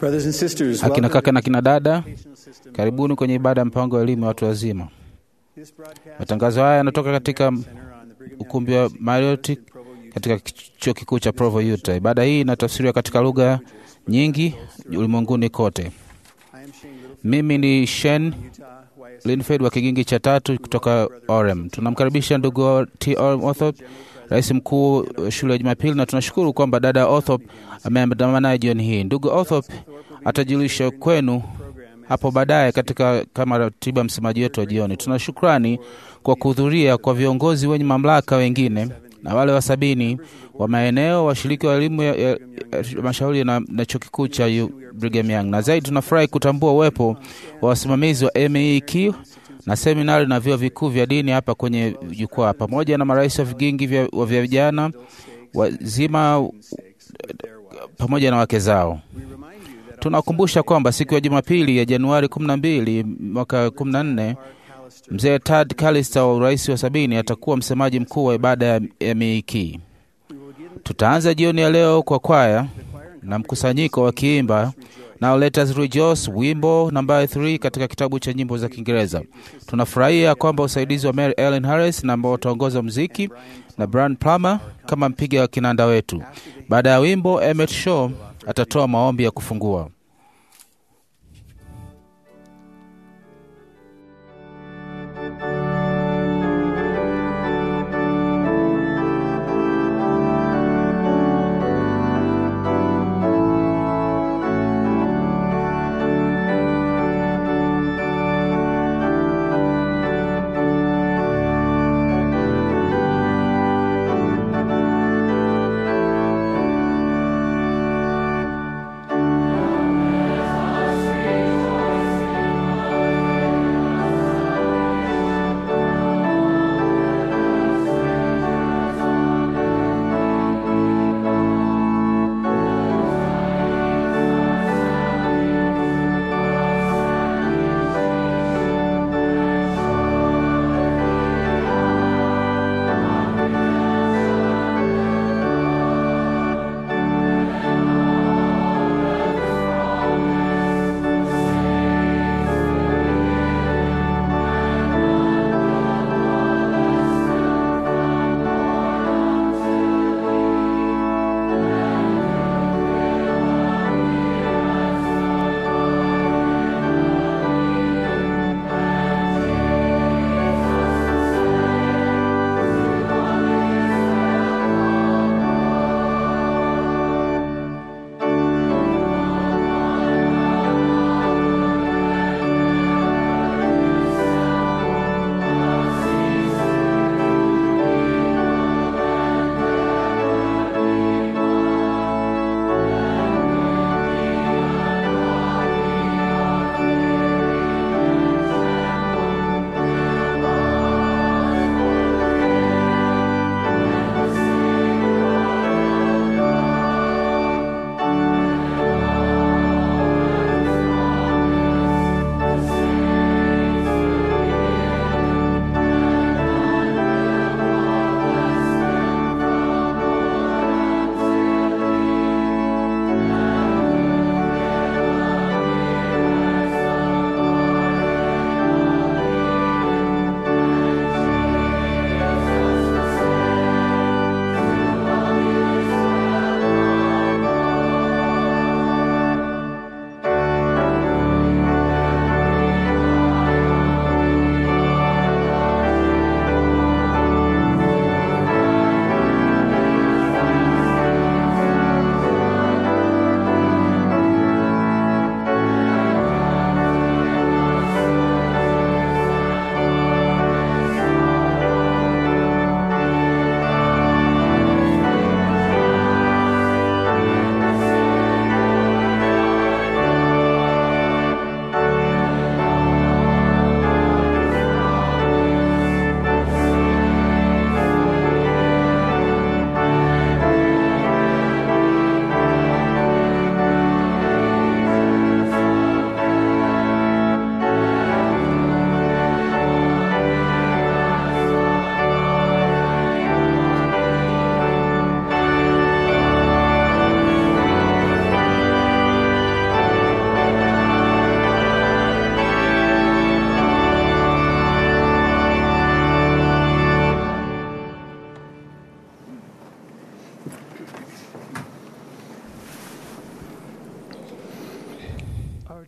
Brothers and sisters, Akina welcome kaka na kina dada, to the educational system. karibuni kwenye ibada ya mpango wa elimu ya watu wazima. This broadcast Matangazo haya yanatoka katika Center on the Brigham Young ukumbi wa University Marriott in Provo, Utah. katika chuo kikuu cha Provo, Utah. Ibada hii inatafsiriwa katika lugha nyingi ulimwenguni kote. I am Shane Littlefield, Mimi ni Shen Utah YSL Linfeld wa kigingi cha tatu kutoka Orem. Tunamkaribisha ndugu T. Orem Othop, rais mkuu wa shule ya Jumapili, na tunashukuru kwamba dada Othop ameandamana naye jioni hii. Ndugu Othop atajulisha kwenu hapo baadaye katika kama ratiba msemaji wetu wa jioni. Tuna shukrani kwa kuhudhuria kwa viongozi wenye mamlaka wengine na wale wa sabini wa maeneo washiriki wa elimu ya, ya, ya mashauri na, na chuo kikuu cha U- Brigham Young, na zaidi tunafurahi kutambua uwepo wa wasimamizi wa MEQ na seminari na vyuo vikuu vya dini hapa kwenye jukwaa pamoja na marais wa vigingi vya, wa vya vijana wazima pamoja na wake zao. Tunakumbusha kwamba siku ya Jumapili ya Januari 12 mwaka 14 mzee Tad Callister wa urais wa sabini atakuwa msemaji mkuu wa ibada ya, ya Meiki. Tutaanza jioni ya leo kwa kwaya na mkusanyiko wakiimba Now Let Us Rejoice, wimbo nambari 3 katika kitabu cha nyimbo za Kiingereza. Tunafurahia kwamba usaidizi wa Mary Ellen Harris na ambao wataongoza muziki na Brian Plummer kama mpiga wa kinanda wetu. Baada ya wimbo, Emmett Shaw atatoa maombi ya kufungua.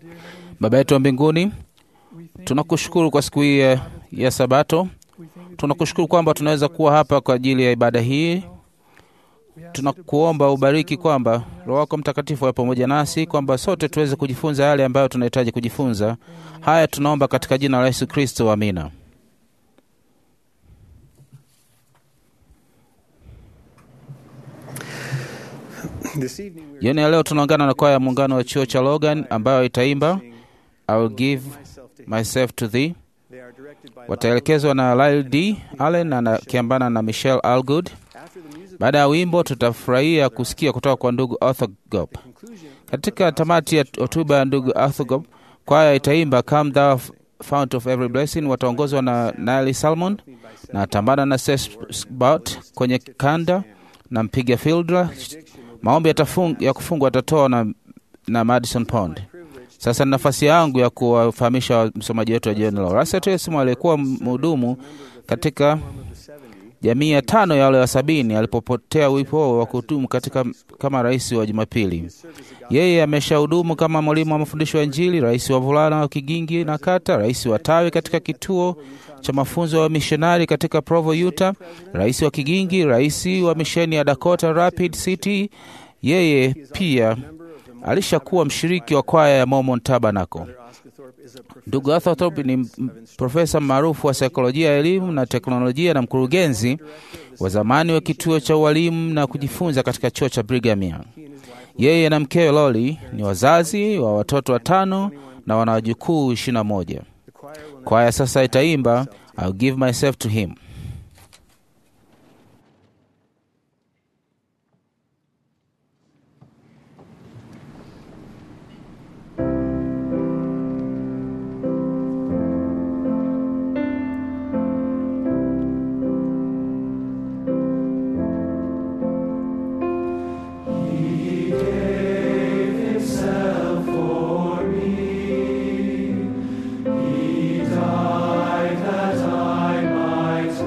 Baba yetu wa mbinguni, tunakushukuru kwa siku hii ya, ya Sabato. Tunakushukuru kwamba tunaweza kuwa hapa kwa ajili ya ibada hii. Tunakuomba ubariki kwamba Roho wako Mtakatifu awe pamoja nasi, kwamba sote tuweze kujifunza yale ambayo tunahitaji kujifunza. Haya tunaomba katika jina la Yesu Kristo, amina. This evening we Jioni ya leo tunaungana na kwaya ya muungano wa chuo cha Logan ambayo itaimba I will give myself to him. myself to thee. They are directed by Wataelekezwa na Lyle D Allen na akiambana na Michelle Algood. after the music Baada ya wimbo, tutafurahia kusikia kutoka kwa ndugu Arthur Gop. conclusion. Katika tamati ya hotuba ya ndugu Arthur Gop, kwaya itaimba Come Thou Fount of Every Blessing. Wataongozwa na Nile Salmon na atambana na Sesbot kwenye kanda na mpiga fildra. Maombi yatafung, ya kufungwa atatoa na, na Madison Pond. Sasa ni nafasi yangu ya kuwafahamisha msomaji wetu wa jioni leo. Russell Wilson aliyekuwa mhudumu katika jamii ya tano ya wale wa sabini alipopotea wipo wa kuhudumu katika kama rais wa Jumapili. Yeye ameshahudumu kama mwalimu wa mafundisho ya Injili, rais wa vulana wa Kigingi na Kata, rais wa tawi katika kituo cha mafunzo ya mishonari katika Provo, Utah, rais wa Kigingi, rais wa misheni ya Dakota Rapid City. Yeye pia alishakuwa mshiriki wa kwaya ya Mormon Tabernacle. Oscar Thorpe is a prof- Ndugu Arthur Thorpe ni m- profesa maarufu wa saikolojia ya elimu na teknolojia na mkurugenzi wa zamani wa kituo cha ualimu na kujifunza katika chuo cha Brigham Young. Yeye na mkewe Loli ni wazazi wa watoto watano na wana wajukuu ishirini na moja. the choir will now Kwaya sasa itaimba I'll give myself to him. Died that I might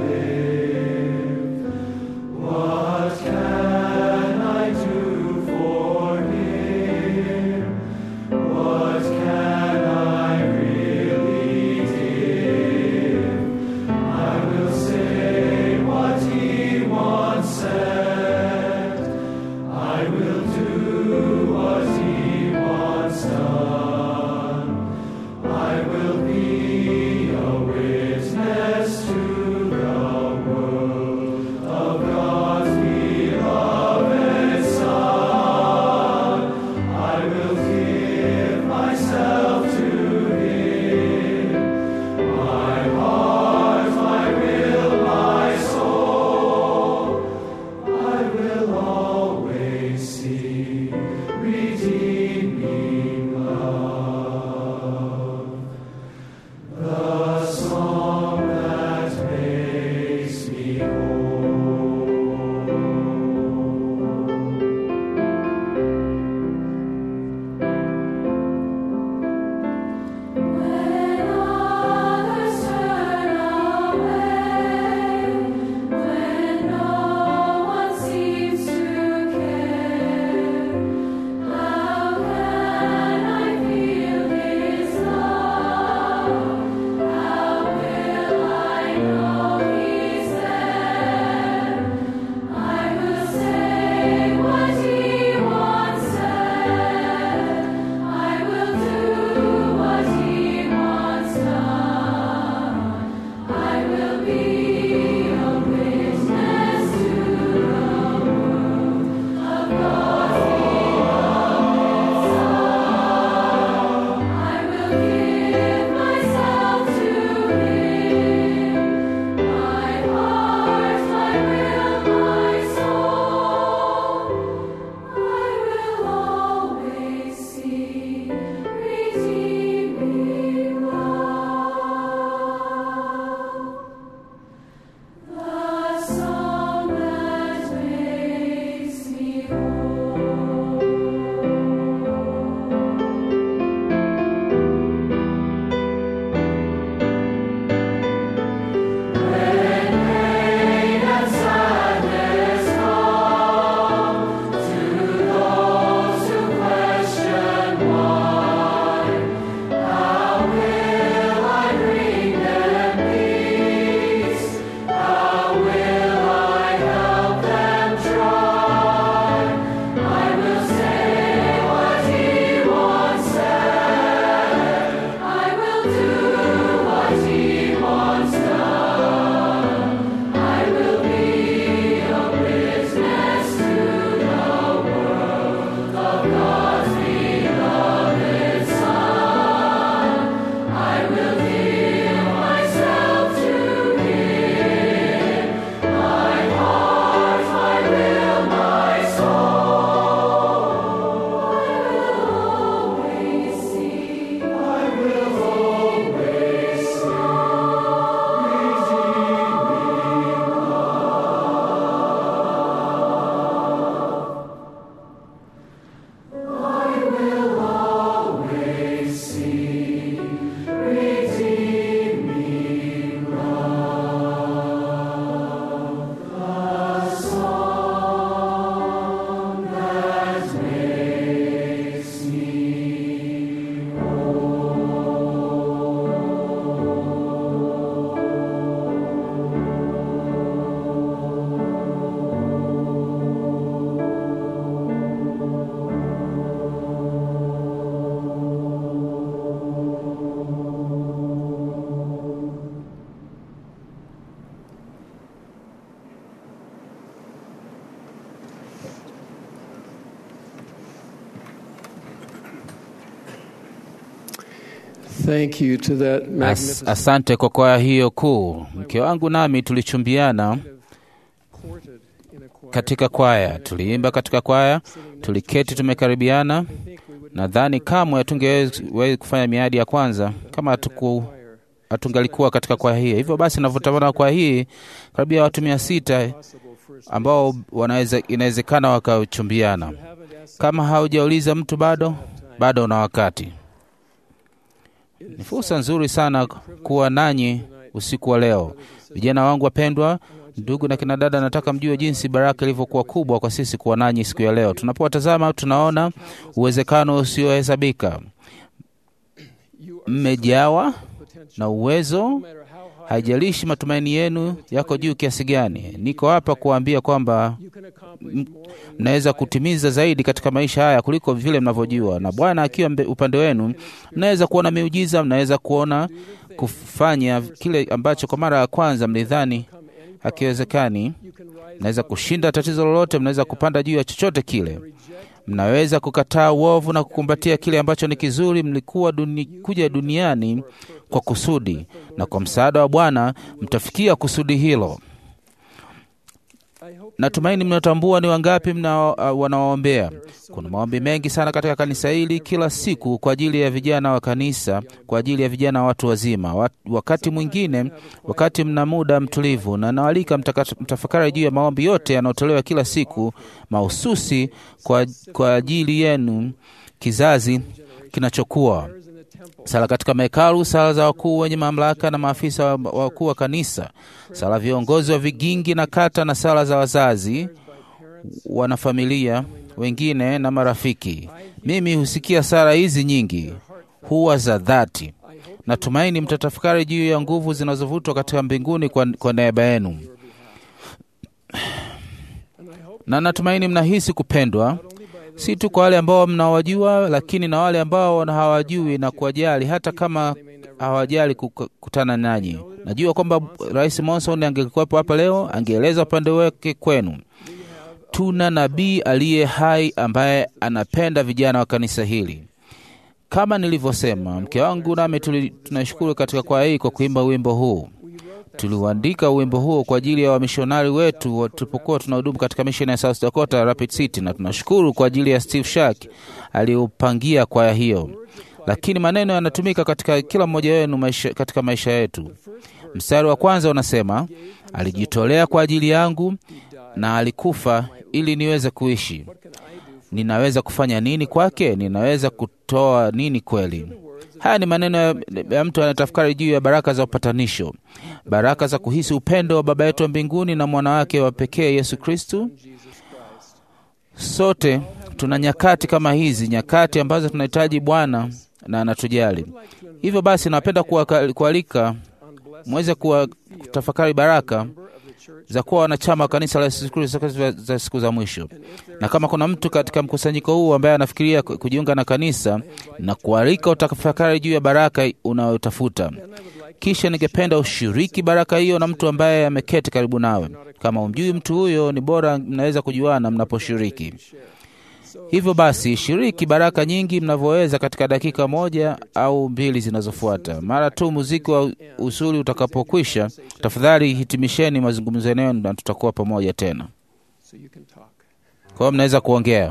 Thank you to that As, magnificent asante kwa kwaya hiyo kuu. Mke wangu nami tulichumbiana quartet in a choir. katika kwaya, tuliimba katika kwaya, tuliketi tumekaribiana. I think we would Nadhani kamwe hatungeweza kufanya miadi ya kwanza kama hatuku choir hatungalikuwa katika kwaya hii. Hivyo basi, navyotamana kwaya hii karibia watu mia sita possible first. ambao wanaweza inawezekana wakachumbiana. You haven't asked Kama haujauliza mtu bado, bado una wakati. Ni fursa nzuri sana kuwa nanyi usiku wa leo, vijana wangu wapendwa, ndugu na kina dada. Nataka mjue jinsi baraka ilivyokuwa kubwa kwa sisi kuwa nanyi siku ya leo. Tunapowatazama tunaona uwezekano usiohesabika. you are Mmejawa potential. na uwezo No matter how high Haijalishi matumaini yenu yako juu kiasi gani, niko hapa kuambia kwamba you can accomplish more in mnaweza kutimiza zaidi katika maisha haya kuliko vile mnavyojua, na Bwana akiwa mbe- upande wenu, mnaweza kuona miujiza, mnaweza kuona kufanya kile ambacho kwa mara ya kwanza mlidhani come any hakiwezekani. you can rise Mnaweza kushinda tatizo lolote, mnaweza kupanda juu ya chochote kile. Mnaweza kukataa uovu na kukumbatia kile ambacho ni kizuri. Mlikuwa duni, kuja duniani kwa kusudi, na kwa msaada wa Bwana mtafikia kusudi hilo. I hope Natumaini mnatambua ni wangapi mna uh, wanawaombea. Kuna maombi mengi sana katika kanisa hili kila siku kwa ajili ya vijana wa kanisa, kwa ajili ya vijana wa watu wazima. Wat- Wakati mwingine, wakati mna muda mtulivu, na nawalika mtaka- mtafakari juu ya maombi yote yanayotolewa kila siku mahususi kwa, kwa ajili yenu, kizazi kinachokuwa prayers in the temple sala katika mahekalu, sala za wakuu wenye mamlaka na maafisa wa- wakuu wa kanisa, sala viongozi wa vigingi na kata, na sala za wazazi, wanafamilia wengine na marafiki. Mimi husikia sala hizi nyingi, huwa za dhati. Natumaini mtatafakari juu ya nguvu zinazovutwa katika mbinguni kwa, kwa neema yenu, and I hope na natumaini mnahisi kupendwa only by those si tu kwa wale ambao mnawajua, lakini na wale ambao hawajui na kuwajali, hata kama hawajali kukutana nanyi. Najua kwamba Rais Monson angekuwepo hapa leo, angeeleza upande wake kwenu. Tuna nabii aliye hai ambaye anapenda vijana wa kanisa hili. Kama nilivyosema, mke wangu nami tuli- tunashukuru katika kwaya hii kwa kuimba wimbo huu. Tuliuandika wimbo huo kwa ajili ya wamishonari wetu wa- tulipokuwa tunahudumu katika misheni ya South Dakota Rapid City, na tunashukuru kwa ajili ya Steve Shark aliyoupangia kwaya hiyo. Lakini maneno yanatumika katika kila mmoja wenu maisha, katika maisha yetu. Mstari wa kwanza unasema, alijitolea kwa ajili yangu na alikufa ili niweze kuishi. Ninaweza kufanya nini kwake? Ninaweza kutoa nini kweli? Haya ni maneno ya, ya mtu anatafakari juu ya baraka za upatanisho, baraka za kuhisi upendo wa Baba yetu wa mbinguni na mwana wake wa pekee Yesu Kristu. Sote tuna nyakati kama hizi, nyakati ambazo tunahitaji Bwana na anatujali. Hivyo basi, napenda kuwaka- kualika mweze kuwa kutafakari baraka za kuwa wanachama wa kanisa la Yesu Kristo za- za siku za mwisho. Na kama kuna mtu katika mkusanyiko huu ambaye anafikiria ku- kujiunga na kanisa, na kualika utafakari juu ya baraka unayotafuta. Kisha ningependa ushiriki baraka hiyo na mtu ambaye ameketi karibu nawe. Kama umjui mtu huyo, ni bora mnaweza kujuana mnaposhiriki. Hivyo basi, shiriki baraka nyingi mnavyoweza katika dakika moja au mbili zinazofuata. Mara tu muziki wa usuli utakapokwisha, tafadhali hitimisheni mazungumzo yenu na tutakuwa pamoja tena. so you can talk. Kwa hiyo mnaweza kuongea.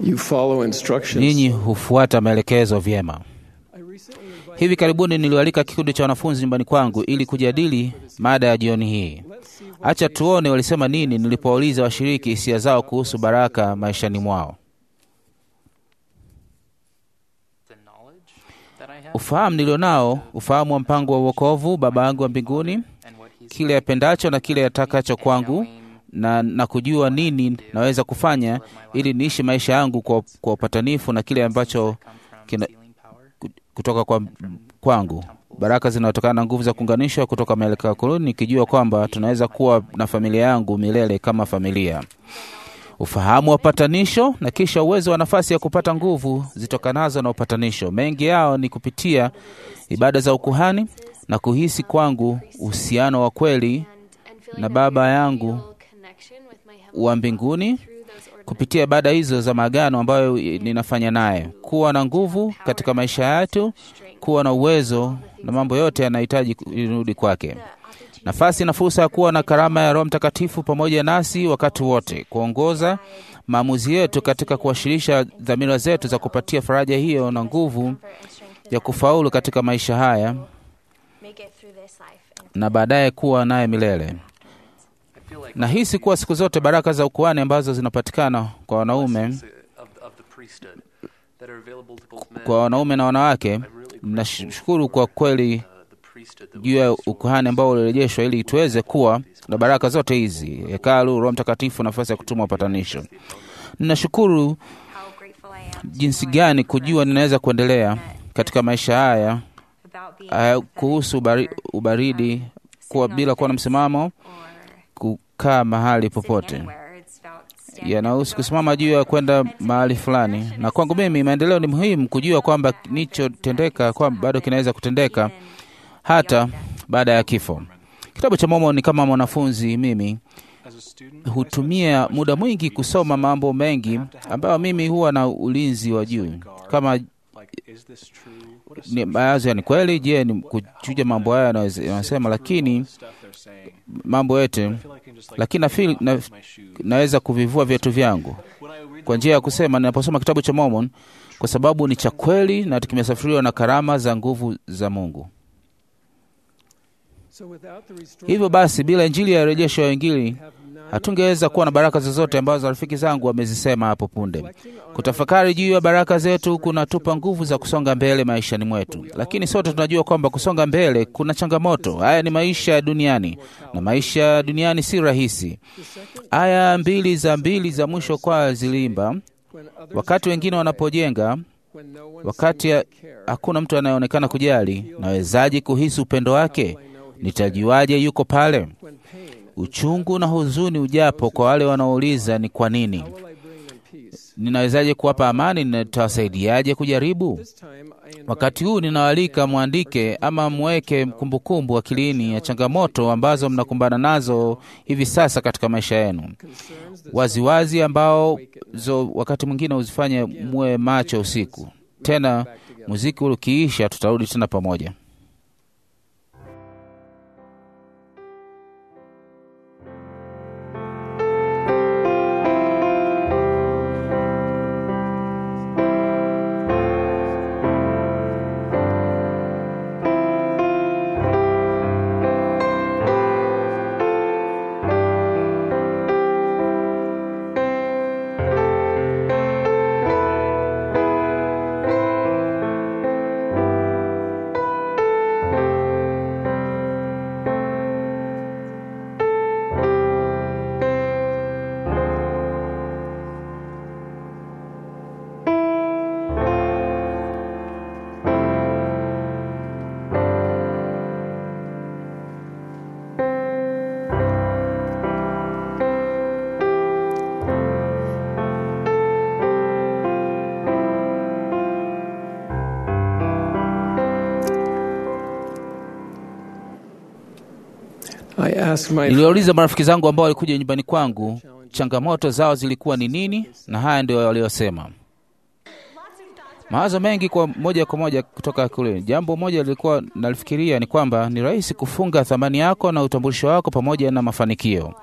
You follow instructions. Ninyi hufuata maelekezo vyema. I recently invited Hivi karibuni nilialika kikundi cha wanafunzi nyumbani kwangu ili kujadili mada ya jioni hii. Let's see what Acha tuone walisema nini nilipowauliza washiriki hisia zao kuhusu baraka maishani mwao. the knowledge that I have Ufahamu nilionao, ufahamu wa mpango wa uokovu Baba yangu wa mbinguni, and what He's kile apendacho na kile atakacho kwangu, knowing na, na kujua nini naweza kufanya ili niishi maisha yangu kwa, kwa upatanifu na kile ambacho come from kina- healing power ku- kutoka kwa kwangu, baraka zinazotokana na nguvu za kuunganishwa kutoka mielekeo ya koloni, nikijua kwamba tunaweza kuwa na familia yangu milele kama familia. Ufahamu wa upatanisho na kisha uwezo wa nafasi ya kupata nguvu zitokanazo na upatanisho. Mengi yao ni kupitia ibada za ukuhani na kuhisi kwangu uhusiano wa kweli na Baba yangu wa mbinguni kupitia ibada hizo za maagano ambayo ninafanya naye, kuwa na nguvu katika maisha yetu, kuwa na uwezo na mambo yote yanahitaji irudi kwake. Nafasi na fursa ya kuwa na karama ya Roho Mtakatifu pamoja nasi wakati wote, kuongoza maamuzi yetu katika kuwasilisha dhamira zetu za kupatia faraja hiyo na nguvu ya kufaulu katika maisha haya na baadaye kuwa naye milele. I feel like Nahisi kuwa siku zote baraka za ukuhani ambazo zinapatikana kwa wanaume of, of the priesthood that are available to both men kwa wanaume na wanawake, I'm really grateful nashukuru kwa kweli uh, the priesthood that juu ya ukuhani ambao ulirejeshwa ili tuweze kuwa na baraka zote hizi: hekalu, Roho Mtakatifu, nafasi ya kutuma upatanisho. Ninashukuru jinsi gani kujua ninaweza kuendelea katika maisha haya uh, kuhusu ubari, ubaridi kuwa bila kuwa na msimamo, kukaa mahali popote yanahusu kusimama juu ya kwenda mahali fulani. Na kwangu mimi maendeleo ni muhimu kujua kwamba kilichotendeka kwamba bado kinaweza kutendeka hata baada ya kifo. Kitabu cha Mormoni, kama mwanafunzi mimi hutumia muda mwingi kusoma mambo mengi ambayo mimi huwa na ulinzi wa juu kama ni baadhi ya ni kweli. Je, ni kuchuja mambo haya yanaweza- yanasema, lakini mambo yote, lakini nafeel, na, naweza kuvivua viatu vyangu kwa njia ya kusema ninaposoma kitabu cha Mormon kwa sababu ni cha kweli na kimesafiriwa na karama za nguvu za Mungu. So without the restored Hivyo basi, bila injili ya rejesho ya Injili have none hatungeweza kuwa na baraka zozote ambazo rafiki zangu wamezisema hapo punde. Kutafakari juu ya baraka zetu kunatupa nguvu za kusonga mbele maishani mwetu, lakini sote tunajua kwamba kusonga mbele kuna changamoto. Haya ni maisha ya duniani, na maisha ya duniani si rahisi. Aya mbili za mbili za mwisho kwa zilimba, when others wakati wengine wanapojenga, when no one wakati seems ya- to care. hakuna mtu anayeonekana kujali, nawezaje kuhisi upendo wake? Nitajuaje yuko pale? When pain, Uchungu na huzuni ujapo kwa wale wanaouliza ni kwa nini, will I bring them peace? ninawezaje kuwapa amani? Nitawasaidiaje kujaribu? This time I invite Wakati huu ninawaalika mwandike ama mweke kumbukumbu akilini ya changamoto ambazo mnakumbana nazo hivi sasa katika maisha yenu, concerns that waziwazi, ambao zo wakati mwingine huzifanye muwe macho usiku. Tena muziki ule ukiisha, tutarudi tena pamoja. I asked my Niliwauliza marafiki zangu ambao walikuja nyumbani kwangu changamoto zao zilikuwa ni nini, na haya ndio waliosema. Mawazo mengi kwa moja kwa moja kutoka kule. Jambo moja lilikuwa nalifikiria ni kwamba ni rahisi kufunga thamani yako na utambulisho wako pamoja na mafanikio.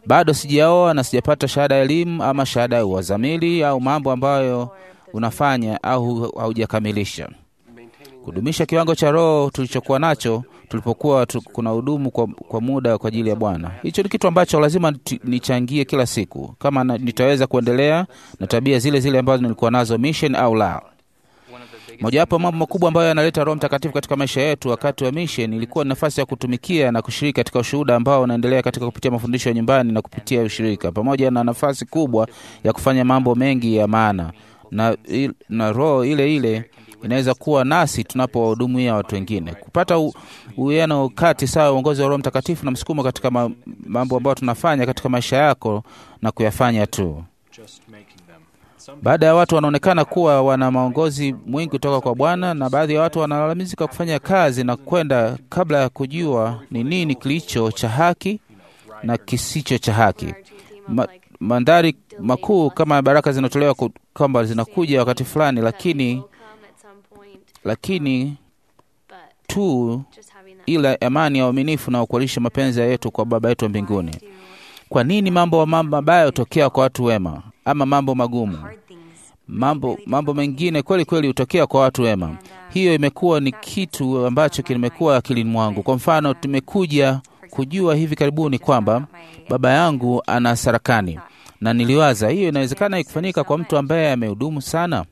bado sijaoa na sijapata shahada ya elimu ama shahada ya uwazamili au mambo ambayo unafanya au haujakamilisha. Kudumisha kiwango cha roho tulichokuwa nacho tulipokuwa tu, kuna hudumu kwa, kwa muda kwa ajili ya Bwana. Hicho ni kitu ambacho lazima niti- nichangie kila siku, kama na, nitaweza kuendelea na tabia zile zile ambazo nilikuwa nazo mission au la. Mojawapo ya mambo makubwa ambayo yanaleta Roho Mtakatifu katika maisha yetu wakati wa mission ilikuwa ni nafasi ya kutumikia na kushiriki katika ushuhuda ambao unaendelea katika kupitia mafundisho ya nyumbani na kupitia ushirika, pamoja na nafasi kubwa ya kufanya mambo mengi ya maana na, il- na roho ile ile inaweza kuwa nasi tunapowahudumia watu wengine. Kupata u- uwiano kati sawa ya uongozi wa Roho Mtakatifu na msukumo katika ma, mambo ambayo tunafanya katika maisha yako na kuyafanya tu. Baada ya watu wanaonekana kuwa wana maongozi mwingi kutoka kwa Bwana, na baadhi ya watu wanalalamika kufanya kazi na kwenda kabla ya kujua ni nini kilicho cha haki na kisicho cha haki. Ma, mandhari makuu kama baraka zinatolewa ku- kwamba zinakuja wakati fulani, lakini lakini tu ila amani ya uaminifu na kualisha mapenzi yetu kwa Baba yetu wa mbinguni. Kwa nini mambo mambo mabaya hutokea kwa watu wema ama mambo magumu? Mambo mambo mengine kweli kweli hutokea kwa watu wema. Hiyo imekuwa ni kitu ambacho kimekuwa akilini mwangu. Kwa mfano, tumekuja kujua hivi karibuni kwamba baba yangu ana sarakani, na niliwaza hiyo inawezekana ikufanyika kwa mtu ambaye amehudumu sana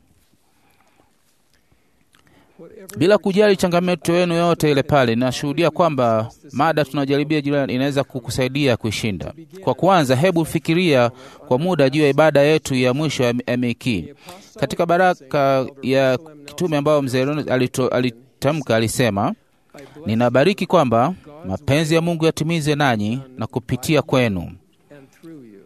bila kujali changamoto yenu yote ile pale, nashuhudia kwamba mada tunaojaribia jirani inaweza kukusaidia kuishinda. Kwa kwanza, hebu fikiria kwa muda juu ya ibada yetu ya mwisho ya ya Meki. Katika baraka ya kitume ambayo mzee Ronald alito- alitamka, alisema, ninabariki kwamba mapenzi ya Mungu yatimize nanyi na kupitia kwenu. and through you.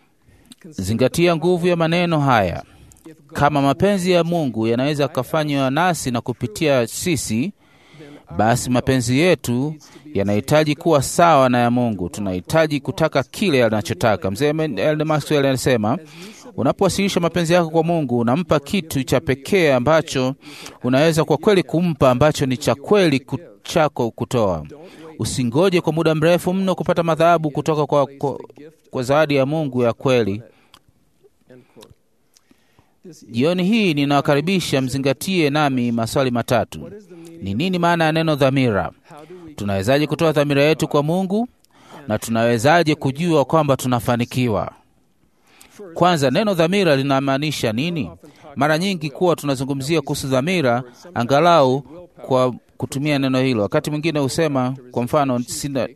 Zingatia nguvu ya maneno haya. Kama mapenzi ya Mungu yanaweza kufanywa nasi na kupitia sisi, basi mapenzi yetu yanahitaji kuwa sawa na ya Mungu. Tunahitaji kutaka kile anachotaka. Mzee Ellen Maxwell anasema, unapowasilisha mapenzi yako kwa Mungu, unampa kitu cha pekee ambacho unaweza kwa kweli kumpa, ambacho ni cha kweli ku- chako kutoa. Usingoje kwa muda mrefu mno kupata madhabahu kutoka kwa, kwa, kwa zawadi ya Mungu ya kweli. End quote. This Jioni hii ninawakaribisha mzingatie nami maswali matatu. Ni nini maana ya neno dhamira? how do we Tunawezaje kutoa dhamira yetu kwa Mungu na tunawezaje kujua kwamba tunafanikiwa? Kwanza, neno dhamira linamaanisha nini? Mara nyingi kuwa tunazungumzia kuhusu dhamira angalau kwa kutumia neno hilo. Wakati mwingine husema, kwa mfano, sina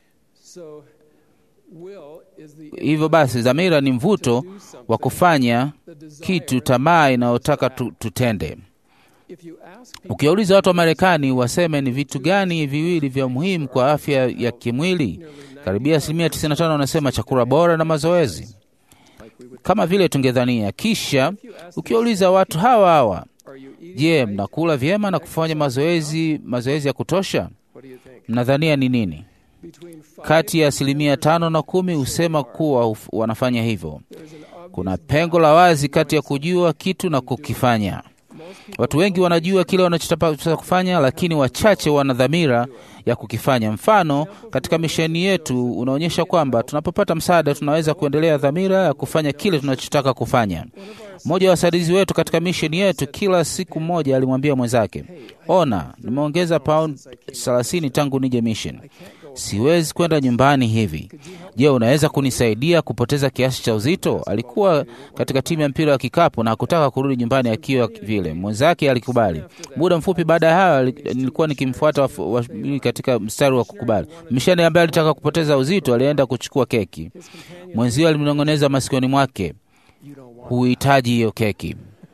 so will is the hivyo basi, dhamira ni mvuto wa kufanya the desire kitu, tamaa inayotaka tu, tutende. if you ask people Ukiwauliza watu wa Marekani waseme ni vitu gani viwili vya muhimu kwa afya ya kimwili, karibia asilimia 95 wanasema chakula bora na mazoezi, kama vile tungedhania. Kisha ukiwauliza watu hawa hawa, are you eating je, mnakula vyema na kufanya mazoezi mazoezi ya kutosha? what do you think Mnadhania ni nini? between five Kati ya asilimia tano na kumi husema kuwa huf- wanafanya hivyo. there's an obvious Kuna pengo la wazi kati ya kujua kitu na kukifanya. Watu wengi wanajua kile wanachotaka kufanya, lakini wachache wana dhamira ya kukifanya. Mfano katika misheni yetu unaonyesha kwamba tunapopata msaada tunaweza kuendelea dhamira ya kufanya kile tunachotaka kufanya. Mmoja wa wasaidizi wetu katika misheni yetu kila siku moja alimwambia mwenzake, ona, nimeongeza pound 30 tangu nije mission, siwezi kwenda nyumbani hivi. Je, unaweza kunisaidia kupoteza kiasi cha uzito? Alikuwa katika timu ya mpira wa kikapu na hakutaka kurudi nyumbani akiwa vile. Mwenzake alikubali. Muda mfupi baada ya hayo, ali- nilikuwa nikimfuata wafu- wa- katika mstari wa kukubali. Mishani ambaye alitaka kupoteza uzito alienda kuchukua keki. Mwenzio alimnong'oneza masikioni mwake, you don't want huhitaji hiyo keki.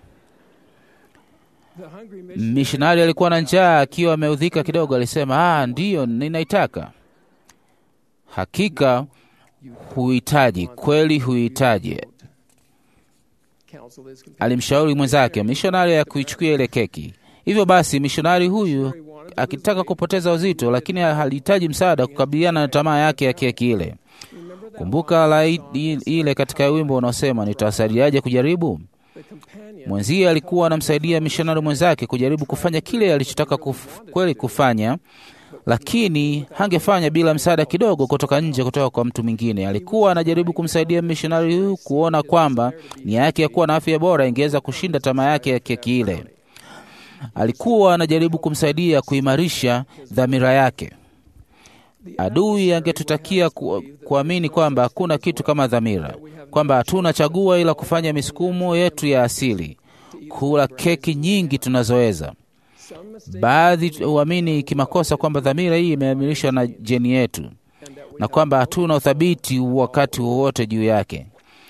the hungry mission Mishonari alikuwa na njaa, akiwa ameudhika kidogo, alisema ah, ndiyo ninaitaka. Hakika huhitaji, kweli huhitaji. counsel is Alimshauri mwenzake mishonari ya kuichukua ile keki. Hivyo basi, mishonari huyu akitaka kupoteza uzito, lakini halihitaji msaada kukabiliana na tamaa yake ya keki ile. Kumbuka la i- i- ile katika wimbo unaosema nitawasaidiaje kujaribu. the companion Mwenzie alikuwa anamsaidia mishonari mwenzake kujaribu kufanya kile alichotaka kuf, kweli kufanya, lakini hangefanya bila msaada kidogo kutoka nje, kutoka kwa mtu mwingine. Alikuwa anajaribu kumsaidia mishonari huyu kuona kwamba nia yake ya kuwa na afya bora ingeweza kushinda tamaa yake ya keki ile. Alikuwa anajaribu kumsaidia kuimarisha dhamira yake. Adui angetutakia ku, kuamini kwamba hakuna kitu kama dhamira, kwamba hatuna chagua ila kufanya misukumo yetu ya asili, kula keki nyingi tunazoweza. Baadhi huamini kimakosa kwamba dhamira hii imeamirishwa na jeni yetu na kwamba hatuna uthabiti wakati wowote juu yake.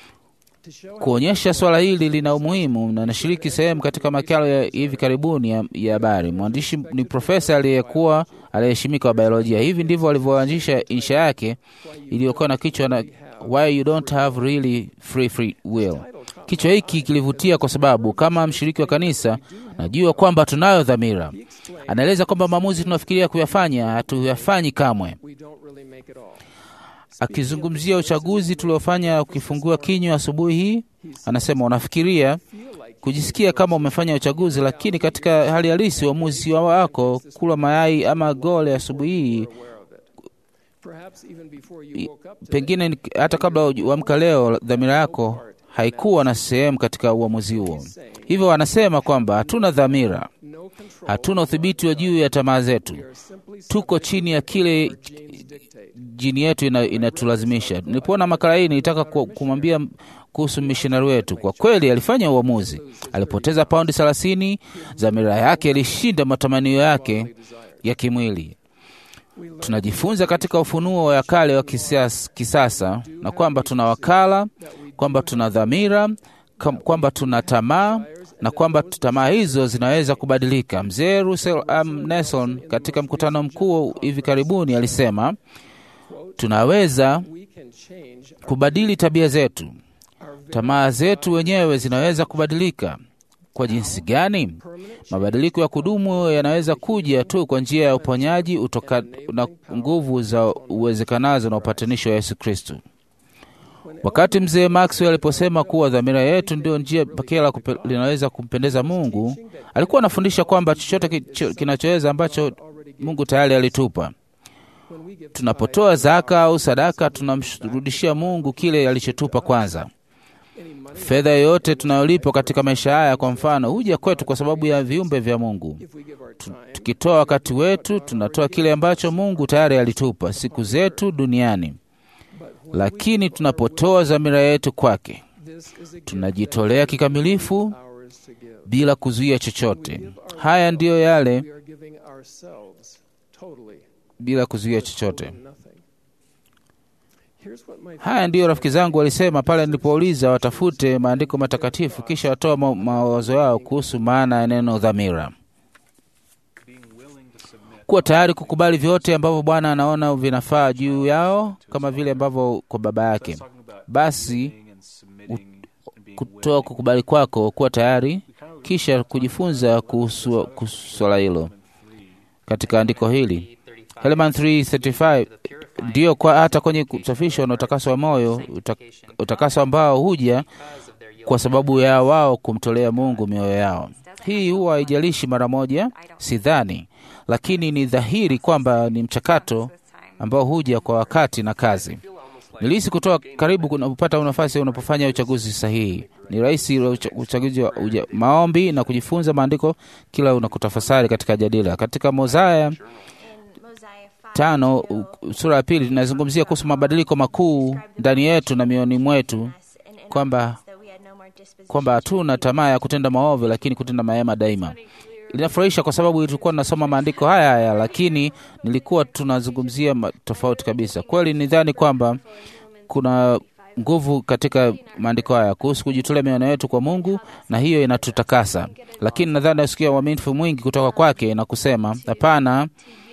Kuonyesha swala hili lina umuhimu, na nashiriki sehemu katika makala ya hivi karibuni ya ya habari. Mwandishi ni profesa aliyekuwa aliyeheshimika wa biolojia. Hivi ndivyo alivyoanzisha insha yake iliyokuwa na kichwa na why you don't have really free free will. Kichwa hiki kilivutia kwa sababu kama mshiriki wa kanisa najua kwamba tunayo dhamira. Anaeleza kwamba maamuzi tunafikiria kuyafanya hatuyafanyi kamwe. We don't really make it all. Akizungumzia uchaguzi tuliofanya ukifungua kinywa asubuhi hii, anasema unafikiria kujisikia kama umefanya uchaguzi, lakini katika hali halisi uamuzi wako kula mayai ama gole asubuhi hii, Perhaps even before you woke up today, pengine ni- hata kabla uamka leo, dhamira yako haikuwa na sehemu katika uamuzi huo. Hivyo wanasema kwamba hatuna dhamira, no control. hatuna udhibiti wa juu ya tamaa zetu, We are simply tuko chini ya kile genes dictate. jini yetu ina- inatulazimisha. Nilipoona makala hii nilitaka ku- kumwambia kuhusu mishonari wetu. Kwa kweli alifanya uamuzi, alipoteza paundi thelathini. Dhamira yake ilishinda matamanio yake ya kimwili. Tunajifunza katika ufunuo wa kale wa kisas- kisasa na kwamba tuna wakala, kwamba tuna dhamira, kam- kwamba tuna tamaa na kwamba tamaa hizo zinaweza kubadilika. Mzee Russell M. Nelson katika mkutano mkuu hivi karibuni alisema tunaweza We can change kubadili tabia zetu. our very Tamaa zetu wenyewe zinaweza kubadilika. Kwa jinsi gani? Mabadiliko ya kudumu yanaweza kuja tu kwa njia ya uponyaji utoka na nguvu za uwezekanazo na upatanisho wa Yesu Kristo. Wakati mzee Maxwell aliposema kuwa dhamira yetu ndio njia pekee la kupe- linaweza kumpendeza Mungu, alikuwa anafundisha kwamba chochote kicho- kinachoweza ambacho Mungu tayari alitupa. when we give Tunapotoa zaka au sadaka, tunamrudishia Mungu kile alichotupa kwanza. any money Fedha yoyote tunayolipa katika maisha haya, kwa mfano, huja kwetu kwa sababu ya viumbe vya Mungu. if we give our time Tukitoa wakati wetu, tunatoa kile ambacho Mungu tayari alitupa, siku zetu duniani. Lakini tunapotoa dhamira yetu kwake, this is a gift tunajitolea kikamilifu ours to give. bila kuzuia chochote. Haya ndiyo yale We are giving ourselves totally bila kuzuia chochote. and nothing. Here's what my Haya ndiyo rafiki zangu walisema pale nilipouliza watafute maandiko matakatifu, kisha watoa ma- mawazo yao kuhusu maana ya neno dhamira. Kuwa tayari kukubali vyote ambavyo Bwana anaona vinafaa juu yao, kama vile ambavyo kwa Baba yake. Basi kutoa kukubali kwako, kuwa tayari, kisha kujifunza kuhusu kuhusu swala hilo katika andiko hili Helaman 3:35 ndiyo kwa hata kwenye kusafishwa na utakaso wa moyo uta, utakaso ambao huja kwa sababu ya wao kumtolea Mungu mioyo yao. Hii huwa haijalishi mara moja, sidhani, lakini ni dhahiri kwamba ni mchakato ambao huja kwa wakati na kazi. Nilihisi kutoa karibu unapopata nafasi unapofanya uchaguzi sahihi. Ni rahisi ule ucha- uchaguzi wa uja, maombi na kujifunza maandiko kila unakutafasari katika jadila. Katika Mozaya tano u- sura ya pili tunazungumzia kuhusu mabadiliko makuu ndani yetu na mioyoni mwetu, kwamba kwamba hatuna tamaa ya kutenda maovu, lakini kutenda mema daima. Linafurahisha kwa sababu tulikuwa tunasoma maandiko haya haya, lakini nilikuwa tunazungumzia ma- tofauti kabisa. Kweli nidhani kwamba kuna nguvu katika maandiko haya kuhusu kujitolea mioyo yetu kwa Mungu, na hiyo inatutakasa. Lakini nadhani nasikia uaminifu mwingi kutoka kwake na kusema hapana,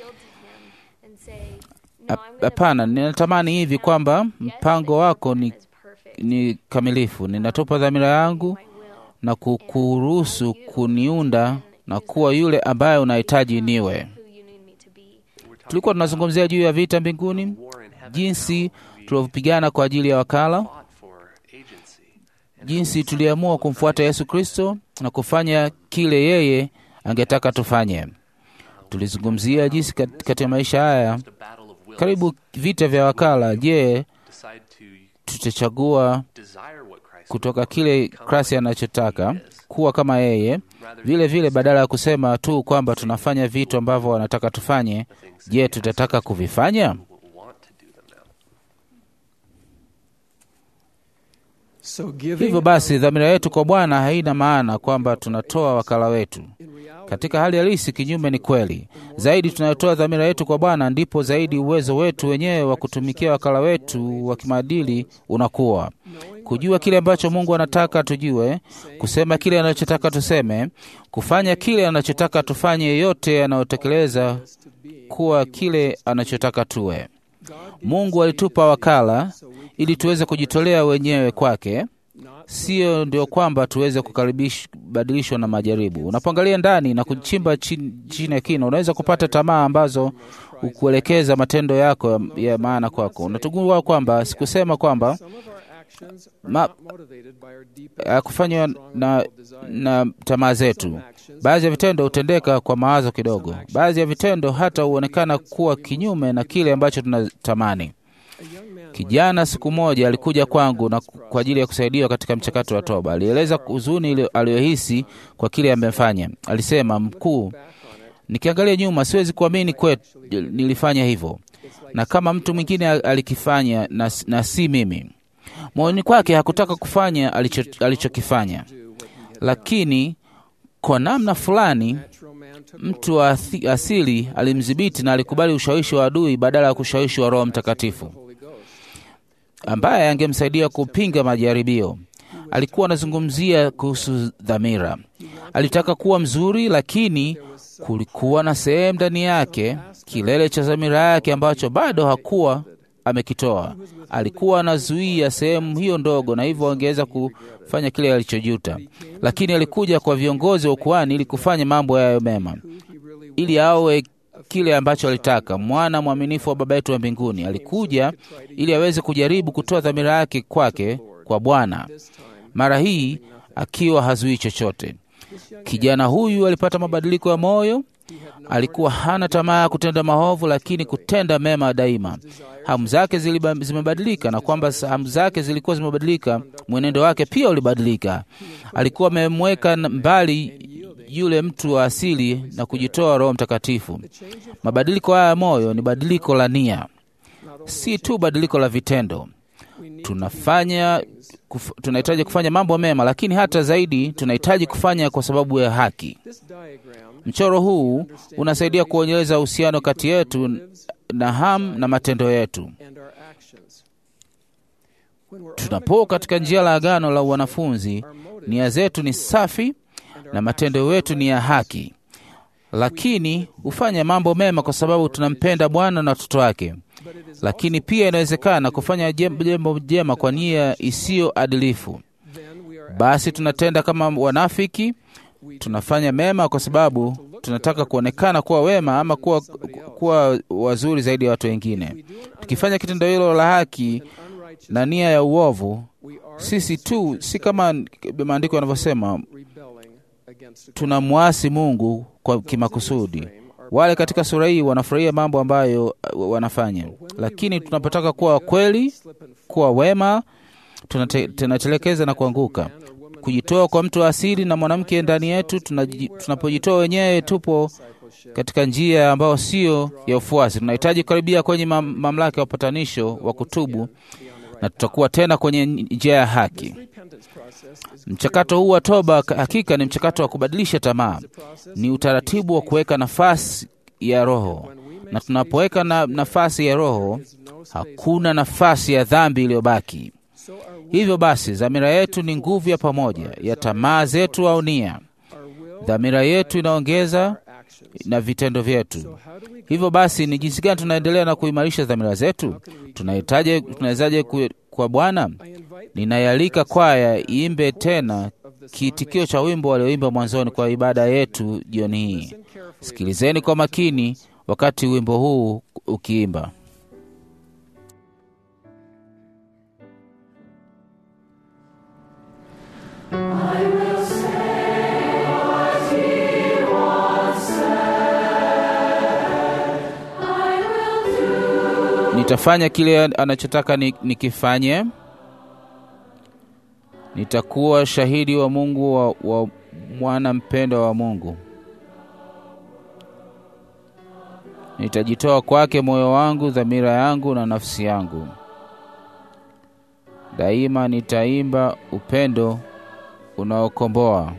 hap- hapana, ninatamani hivi kwamba mpango wako ni, ni kamilifu. Ninatupa dhamira yangu na kukuruhusu kuniunda na kuwa yule ambaye unahitaji niwe. Tulikuwa tunazungumzia juu ya vita mbinguni, jinsi tulivyopigana kwa ajili ya wakala, fought for agency. jinsi tuliamua kumfuata Yesu Kristo na kufanya kile yeye angetaka tufanye. Tulizungumzia jinsi kat- katika maisha haya Just a battle of wills. karibu vita vya wakala. Je, Decide to tutachagua desire what Christ kutoka kile Kristo anachotaka kuwa kama yeye, vile vile badala ya kusema tu kwamba tunafanya vitu ambavyo wanataka tufanye, je, tutataka kuvifanya? will want to do them now. So giving Hivyo basi, dhamira yetu kwa Bwana haina maana kwamba tunatoa wakala wetu. in reality Katika hali halisi, kinyume ni kweli. Zaidi tunayotoa dhamira yetu kwa Bwana, ndipo zaidi uwezo wetu wenyewe wa kutumikia wakala wetu wa kimaadili unakuwa. Kujua kile ambacho Mungu anataka tujue, kusema kile anachotaka tuseme, kufanya kile anachotaka tufanye, yeyote yanayotekeleza kuwa kile anachotaka tuwe. Mungu alitupa wakala ili tuweze kujitolea wenyewe kwake, sio ndio kwamba tuweze kubadilishwa na majaribu. Unapoangalia ndani na kuchimba chini chini ya kina, unaweza kupata tamaa ambazo ukuelekeza matendo yako ya, ya maana kwako. Unatugundua kwamba sikusema kwamba some of our actions are Ma- not motivated by our deepest hakufanywa na, na tamaa zetu. Baadhi ya vitendo hutendeka kwa mawazo kidogo. Baadhi ya vitendo hata huonekana kuwa kinyume na kile ambacho tunatamani. Kijana siku moja alikuja kwangu na kwa ajili ya kusaidiwa katika mchakato wa toba. Alieleza huzuni ile aliyohisi kwa kile amefanya. Alisema, mkuu, nikiangalia nyuma siwezi kuamini kwetu nilifanya hivyo, na kama mtu mwingine al- alikifanya na, na si mimi. Moyoni kwake hakutaka kufanya alicho- alichokifanya, lakini kwa namna fulani natural man took mtu wa athi- asili alimdhibiti na alikubali ushawishi wa adui badala ya kushawishi wa Roho Mtakatifu Holy Ghost. ambaye angemsaidia kupinga majaribio. Alikuwa anazungumzia kuhusu dhamira. Alitaka kuwa mzuri, lakini kulikuwa na sehemu ndani yake, kilele cha dhamira yake ambacho bado hakuwa amekitoa. Alikuwa anazuia sehemu hiyo ndogo, na hivyo angeweza kufanya kile alichojuta. Lakini alikuja kwa viongozi wa ukuhani ili kufanya mambo yayo mema, ili awe kile ambacho alitaka. Mwana mwaminifu wa Baba yetu wa mbinguni alikuja ili aweze kujaribu kutoa dhamira yake kwake kwa Bwana, mara hii akiwa hazuii chochote. Kijana huyu alipata mabadiliko ya moyo. Alikuwa hana tamaa ya kutenda maovu, lakini kutenda mema daima. Hamu zake ziliba- zimebadilika, na kwamba hamu zake zilikuwa zimebadilika, mwenendo wake pia ulibadilika. Alikuwa amemweka mbali yule mtu wa asili na kujitoa Roho Mtakatifu. Mabadiliko haya ya moyo ni badiliko la nia, si tu badiliko la vitendo. Tunafanya kuf, tunahitaji kufanya mambo mema, lakini hata zaidi tunahitaji kufanya kwa sababu ya haki. This diagram Mchoro huu unasaidia kuonyesha uhusiano kati yetu na hamu na matendo yetu. and our actions. When we're Tunapo katika njia la agano la wanafunzi, nia zetu ni safi na matendo yetu ni ya haki, lakini hufanya mambo mema kwa sababu tunampenda Bwana na watoto wake. Lakini pia inawezekana kufanya jem- jambo jema kwa nia isiyo adilifu. then we are Basi tunatenda kama wanafiki, tunafanya mema kwa sababu tunataka kuonekana kuwa wema ama kuwa, kuwa wazuri zaidi ya watu wengine. Tukifanya kitendo hilo la haki unrighteous. na nia ya uovu, We are sisi tu si kama maandiko yanavyosema rebelling against the tunamwasi Mungu kwa kimakusudi. Wale katika sura hii wanafurahia mambo ambayo uh, wanafanya, lakini tunapotaka kuwa kweli, slip and kuwa wema, tunate- tunatelekeza na kuanguka. Kujitoa kwa mtu wa asili na mwanamke ndani yetu, tunaji- tunapojitoa wenyewe, tupo katika njia ambayo sio ya ufuasi. Tunahitaji kukaribia kwenye mam, mamlaka ya upatanisho wa kutubu, na tutakuwa tena kwenye njia ya haki. repentance process is Mchakato huu wa toba ka- hakika ni mchakato wa kubadilisha tamaa, ni utaratibu wa kuweka nafasi ya Roho, na tunapoweka na nafasi ya Roho hakuna nafasi ya dhambi iliyobaki. so our will, Hivyo basi, dhamira yetu ni nguvu ya pamoja ya tamaa zetu au nia. our will, Dhamira yetu inaongeza our actions. na vitendo vyetu. How do we Hivyo basi, ni jinsi gani tunaendelea na kuimarisha dhamira zetu? Tunahitaji, tunawezaje ku- kwa Bwana? I invite Ninaialika kwaya iimbe tena kiitikio cha wimbo walioimba mwanzoni kwa ibada yetu jioni hii. carefully Sikilizeni kwa makini wakati wimbo huu ukiimba. I will say what he once said. Nitafanya kile anachotaka ni- nikifanye. Nitakuwa shahidi wa Mungu wa, wa mwana mpendwa wa Mungu. Nitajitoa kwake moyo wangu, dhamira yangu na nafsi yangu. Daima nitaimba upendo unaokomboa.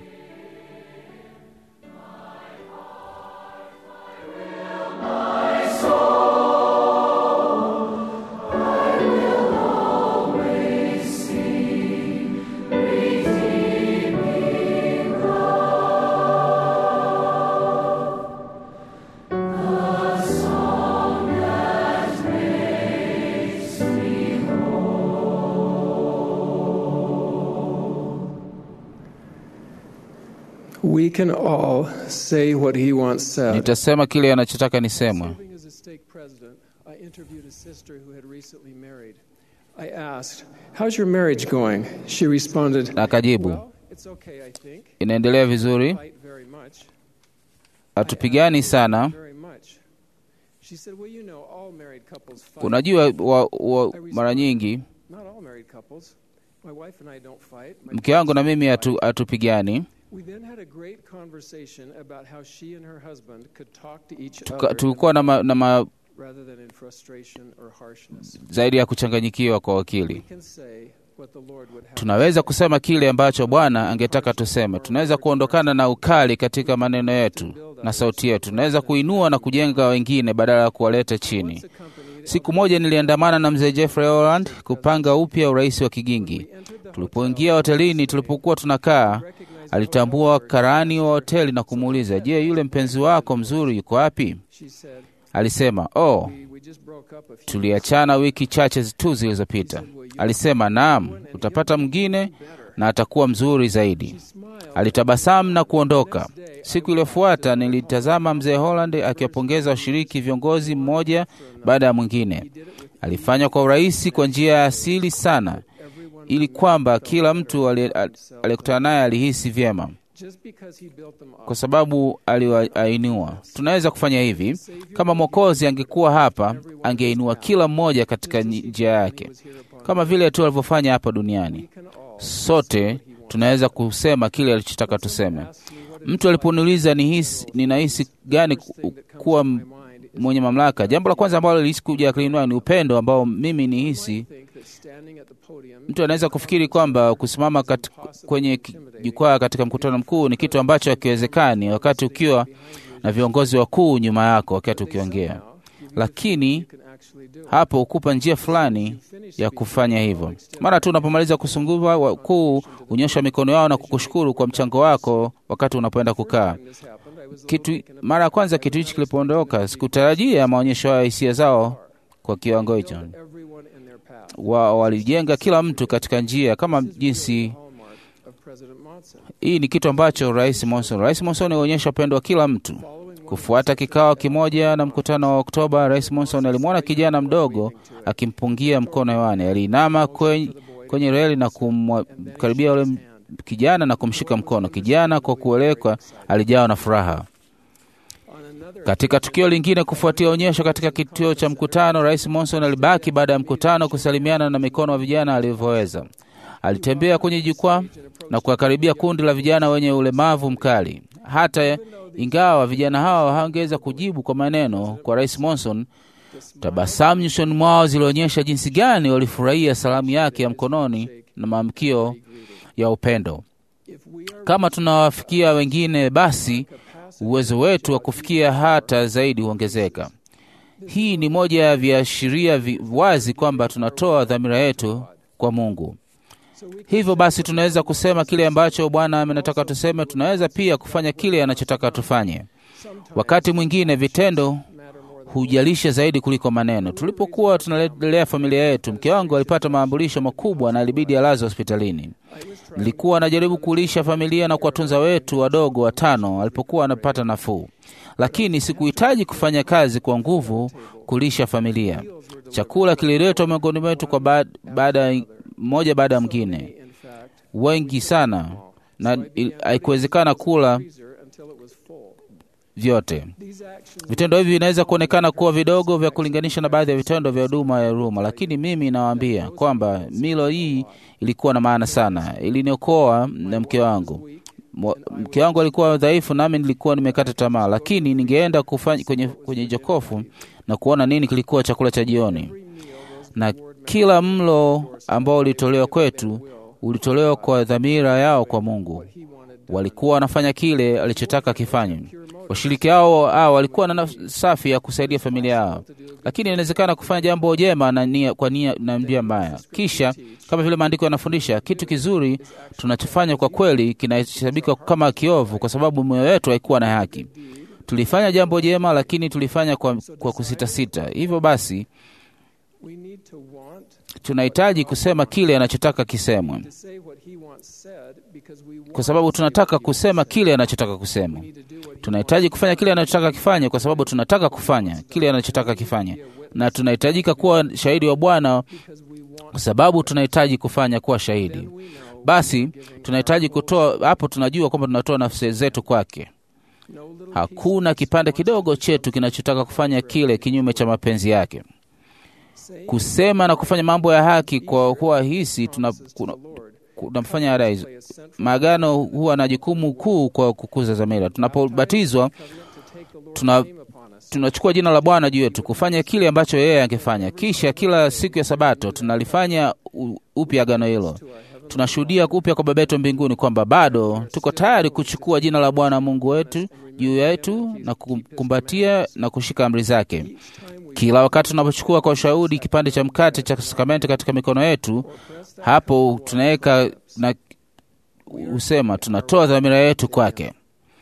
We can all say what he once said. Nitasema kile anachotaka nisemwe. Serving as a stake president, I interviewed a sister who had recently married. I asked, How's your marriage going? She responded, Na akajibu, Well, it's okay, I think. inaendelea vizuri, Fight very much. hatupigani sana. Very much. She said, Well, you know, all married couples fight. Unajua wa, wa, mara nyingi Not all married couples. My wife and I don't fight. My mke wangu na kids mimi don't hatu- fight. hatupigani. We then had a great conversation about how she and her husband could talk to each Tuka- other Tulikuwa na, ma, na ma, rather than in frustration or harshness. zaidi ya kuchanganyikiwa kwa We wakili. can say what the Lord would have Tunaweza kusema kile ambacho Bwana angetaka tuseme. Tunaweza kuondokana na ukali katika maneno yetu na sauti yetu. Tunaweza kuinua na kujenga wengine badala ya kuwaleta chini. Once accompanied Siku moja niliandamana na mzee Jeffrey Holland kupanga upya urais wa Kigingi. Tulipoingia hotelini, tulipokuwa tunakaa, alitambua karani wa hoteli na kumuuliza, je, yule mpenzi wako mzuri yuko wapi? She said, Alisema, oh, we, we just broke up a few tuliachana wiki chache tu zilizopita. Alisema, naam, utapata mwingine na atakuwa mzuri zaidi. smiled. Alitabasamu na kuondoka. Siku iliyofuata nilitazama mzee Holland akiwapongeza washiriki viongozi mmoja baada ya mwingine. Alifanya kwa urahisi, kwa njia ya asili sana, ili kwamba kila mtu ali- ali- aliyekutana naye alihisi vyema, Just because he built them up, kwa sababu aliwainua. Tunaweza kufanya hivi. Kama Mwokozi angekuwa hapa, angeinua kila mmoja katika nyi- njia yake, kama vile tu alivyofanya hapa duniani. can all Sote tunaweza kusema kile alichotaka tuseme. Mtu aliponiuliza nihisi, ninahisi gani ku- kuwa m- mwenye mamlaka, jambo la kwanza ambalo lilihisi kuja akilini mwangu ni upendo ambao mimi nihisi. think that standing at the podium Mtu anaweza kufikiri kwamba kusimama kat, kwenye ki- jukwaa katika mkutano mkuu ni kitu ambacho hakiwezekani wakati ukiwa na viongozi wakuu nyuma yako wakati ukiongea, lakini can actually do. hapo hukupa njia fulani ya kufanya hivyo. Mara tu unapomaliza kusungumza, wakuu hunyosha mikono yao na kukushukuru kwa mchango wako wakati unapoenda kukaa. This happened. I was a Kitu little taken mara ya kwanza kitu hichi kilipoondoka, sikutarajia maonyesho ya hisia zao kwa hicho. everyone in their path. Wa, walijenga kila mtu katika njia kama jinsi Hallmark of President Monson. hii ni kitu ambacho Rais Monson Rais Monson alionyesha upendo wa kila mtu. Kufuata kikao kimoja na mkutano wa Oktoba, Rais Monson alimwona kijana mdogo akimpungia mkono hewani. Aliinama kwenye, kwenye reli na kumkaribia yule m- kijana na kumshika mkono. Kijana kwa kuelekwa alijawa na furaha. On another Katika tukio lingine kufuatia onyesho katika kituo cha mkutano, Rais Monson alibaki baada ya mkutano kusalimiana na mikono wa vijana alivyoweza. Alitembea kwenye jukwaa na kuwakaribia kundi la vijana wenye ulemavu mkali. Hata ingawa vijana hao hawangeweza kujibu kwa maneno kwa Rais Monson, tabasamu nyusoni mwao zilionyesha jinsi gani walifurahia salamu yake ya mkononi na maamkio ya upendo. if we are Kama tunawafikia wengine, basi uwezo wetu wa kufikia hata zaidi huongezeka. Hii ni moja ya viashiria vi- wazi kwamba tunatoa dhamira yetu kwa Mungu. Hivyo basi, tunaweza kusema kile ambacho Bwana amenataka tuseme. Tunaweza pia kufanya kile anachotaka tufanye. Wakati mwingine vitendo hujalisha zaidi kuliko maneno. Tulipokuwa tunalelea familia yetu, mke wangu alipata maambulisho makubwa na alibidi alazwe hospitalini. Nilikuwa najaribu kulisha familia na kuwatunza wetu wadogo watano alipokuwa anapata nafuu, lakini sikuhitaji kufanya kazi kwa nguvu kulisha familia. Chakula kililetwa miongoni mwetu kwa baada baada mmoja baada ya mwingine, in fact wengi sana, na il- haikuwezekana kula freezer until it was full. vyote. These actions Vitendo hivi vinaweza kuonekana kuwa vidogo vya kulinganisha na baadhi ya vitendo vya huduma ya huruma, lakini mimi nawaambia kwamba milo hii ilikuwa na maana sana. Iliniokoa na mke wangu. Mwa- Mke wangu alikuwa dhaifu, nami nilikuwa nimekata tamaa, lakini ningeenda kufanya kwenye, kwenye jokofu na kuona nini kilikuwa chakula cha jioni, na kila mlo ambao ulitolewa kwetu ulitolewa kwa dhamira yao kwa Mungu. he wanted Walikuwa wanafanya kile alichotaka kifanywe. Washiriki hao hao walikuwa na nafsi safi ya kusaidia familia yao, lakini inawezekana kufanya jambo jema na nia, kwa nia na njia mbaya. Kisha kama vile maandiko yanafundisha, kitu kizuri tunachofanya kwa kweli kinahesabika kama kiovu, kwa sababu moyo wetu haikuwa na haki. Tulifanya jambo jema, lakini tulifanya kwa, kwa kusitasita. Hivyo basi we need to want tunahitaji kusema kile anachotaka kisemwe, to say what he wants said because we want kwa sababu to say tunataka what he kusema wants kile anachotaka kusema. said. We need to do what he Tunahitaji kufanya kile anachotaka kifanye, kwa sababu tunataka kufanya kile anachotaka kifanye, na tunahitajika kuwa shahidi wa Bwana because we want kwa sababu tunahitaji kufanya kuwa shahidi. we know Basi tunahitaji kutoa, hapo tunajua kwamba tunatoa nafsi zetu kwake. no little Hakuna kipande kidogo chetu kinachotaka kufanya kile kinyume cha mapenzi yake. say Kusema na kufanya mambo ya haki kwa kuwa hisi tuna, promises to kuna, the Lord kunamfanya hata hizo play a central maagano huwa na jukumu kuu kwa kukuza dhamira. Tunapobatizwa covenant to take the Lord's tuna name upon us. tunachukua jina la Bwana juu yetu kufanya kile ambacho yeye angefanya. Kisha kila siku ya Sabato tunalifanya u- upya agano hilo. Tunashuhudia upya kwa Baba yetu mbinguni kwamba bado tuko tayari kuchukua jina la Bwana Mungu wetu juu yetu na kukumbatia na kushika amri zake. Kila wakati tunapochukua kwa ushahudi kipande cha mkate cha sakramenti katika mikono yetu, hapo tunaweka na husema tunatoa dhamira yetu kwake.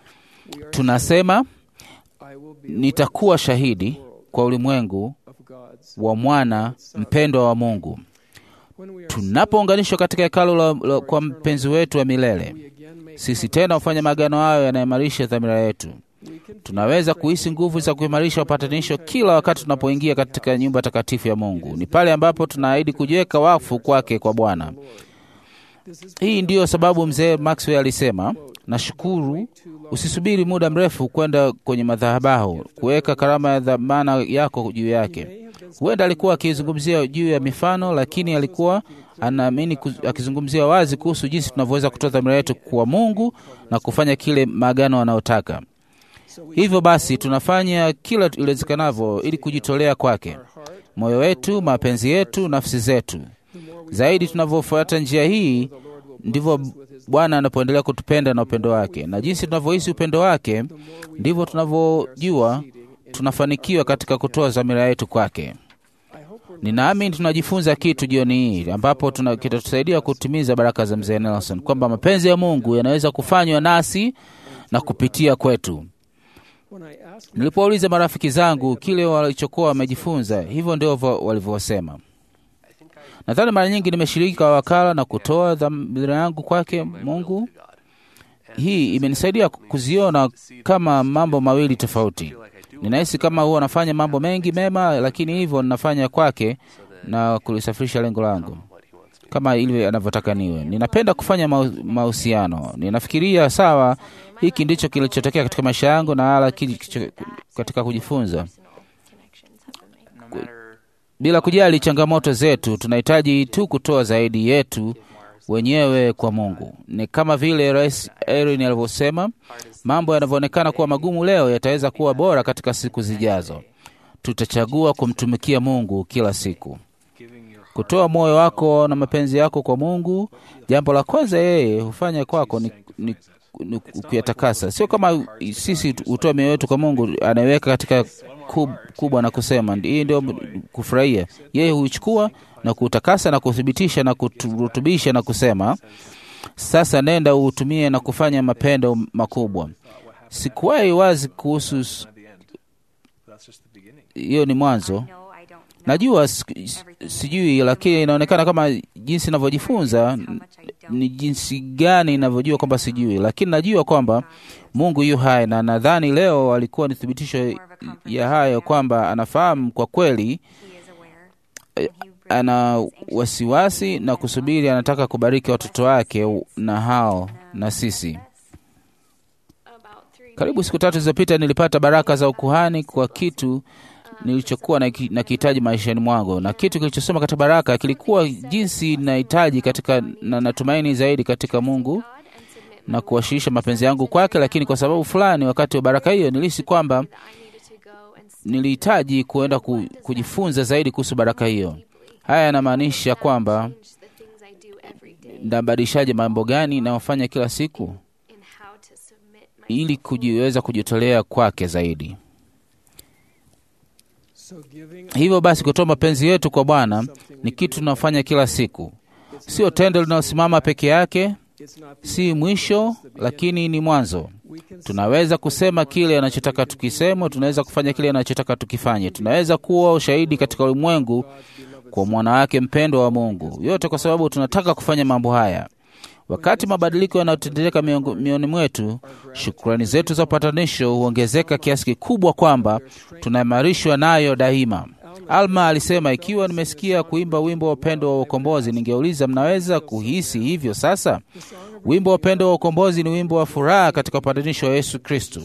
Tunasema I will be nitakuwa shahidi kwa ulimwengu of God's. wa mwana mpendwa wa Mungu. When we are Tunapounganishwa katika hekalu la, la, kwa mpenzi wetu wa milele, we again make sisi tena hufanya maagano hayo yanaimarisha dhamira yetu. we can Tunaweza kuhisi nguvu za kuimarisha upatanisho kila wakati tunapoingia katika nyumba takatifu ya Mungu. Ni pale ambapo tunaahidi kujiweka wakfu kwake kwa Bwana. this is Hii ndiyo sababu mzee Maxwell alisema, nashukuru, usisubiri muda mrefu kwenda kwenye madhabahu kuweka karama ya dhamana yako juu yake. Huenda alikuwa akizungumzia juu ya mifano, lakini alikuwa anaamini ku- akizungumzia wazi kuhusu jinsi tunavyoweza kutoa dhamira yetu kwa Mungu na kufanya kile maagano anayotaka. Hivyo basi tunafanya kila iwezekanavyo ili kujitolea kwake, moyo wetu, mapenzi yetu, nafsi zetu. Zaidi tunavyofuata njia hii, ndivyo Bwana anapoendelea kutupenda na upendo wake, na jinsi tunavyohisi upendo wake, ndivyo tunavyojua tunafanikiwa katika kutoa dhamira yetu kwake. Ninaamini tunajifunza kitu jioni hii ambapo tuna- kitatusaidia kutimiza baraka za mzee Nelson, kwamba mapenzi ya Mungu yanaweza kufanywa nasi na kupitia kwetu. when I ask Nilipowauliza marafiki zangu kile walichokuwa wamejifunza, hivyo ndivyo walivyosema. Nadhani mara nyingi nimeshiriki kwa wakala na kutoa dhamira yangu kwake Mungu. Hii imenisaidia kuziona kama mambo mawili tofauti. Ninahisi kama huwa nafanya mambo mengi mema, lakini hivyo ninafanya kwake na kulisafirisha lengo langu kama ilivyo anavyotaka niwe. Ninapenda kufanya mau- mahusiano. Ninafikiria sawa, hiki ndicho kilichotokea katika maisha yangu na hala kilicho katika kujifunza. No matter Bila kujali changamoto zetu, tunahitaji tu kutoa zaidi yetu wenyewe kwa Mungu. Ni kama vile Rais Erin alivyosema, mambo yanavyoonekana kuwa magumu leo yataweza kuwa bora katika siku zijazo. Tutachagua kumtumikia Mungu kila siku, kutoa moyo wako na mapenzi yako kwa Mungu. Jambo la kwanza yeye hufanya kwako ni, ni, ni kuyatakasa. Sio kama sisi hutoa mioyo yetu kwa Mungu, anaiweka katika kub, kubwa na kusema hii ndio kufurahia. Yeye huichukua na kuutakasa na kuthibitisha na kuturutubisha na kusema sasa nenda uutumie na kufanya mapendo makubwa. Sikuwahi wazi kuhusu s- hiyo, ni mwanzo. Najua siku- sijui, lakini inaonekana kama jinsi ninavyojifunza ni jinsi gani ninavyojua kwamba sijui, lakini najua kwamba Mungu yu hai, na nadhani leo alikuwa ni thibitisho ya hayo kwamba anafahamu kwa kweli, ana wasiwasi na kusubiri, anataka kubariki watoto wake na hao na sisi. Karibu siku tatu zilizopita nilipata baraka za ukuhani kwa kitu nilichokuwa naki- nakihitaji maishani mwangu, na kitu kilichosema katika baraka kilikuwa jinsi nahitaji katika na natumaini zaidi katika Mungu na kuwasilisha mapenzi yangu kwake, lakini kwa sababu fulani, wakati wa baraka hiyo nilihisi kwamba nilihitaji kuenda ku, kujifunza zaidi kuhusu baraka hiyo. Haya yanamaanisha kwamba nabadilishaje mambo gani nayofanya kila siku ili kujiweza kujitolea kwake zaidi. So giving Hivyo basi, kutoa mapenzi yetu kwa Bwana ni kitu tunafanya kila siku, sio tendo linalosimama peke yake, it's not si mwisho, lakini ni mwanzo. we can Tunaweza kusema kile anachotaka tukisema, tunaweza kufanya kile anachotaka tukifanye, tunaweza kuwa ushahidi katika ulimwengu kwa mwana wake mpendwa wa Mungu, yote kwa sababu tunataka kufanya mambo haya. Wakati mabadiliko yanayotendeka miongo- mioni mwetu, shukrani zetu za upatanisho huongezeka kiasi kikubwa kwamba tunaimarishwa nayo daima. Alma alisema, ikiwa nimesikia kuimba wimbo wa upendo wa ukombozi, ningeuliza mnaweza kuhisi hivyo sasa? Wimbo wa upendo wa ukombozi ni wimbo wa furaha katika upatanisho wa Yesu Kristo,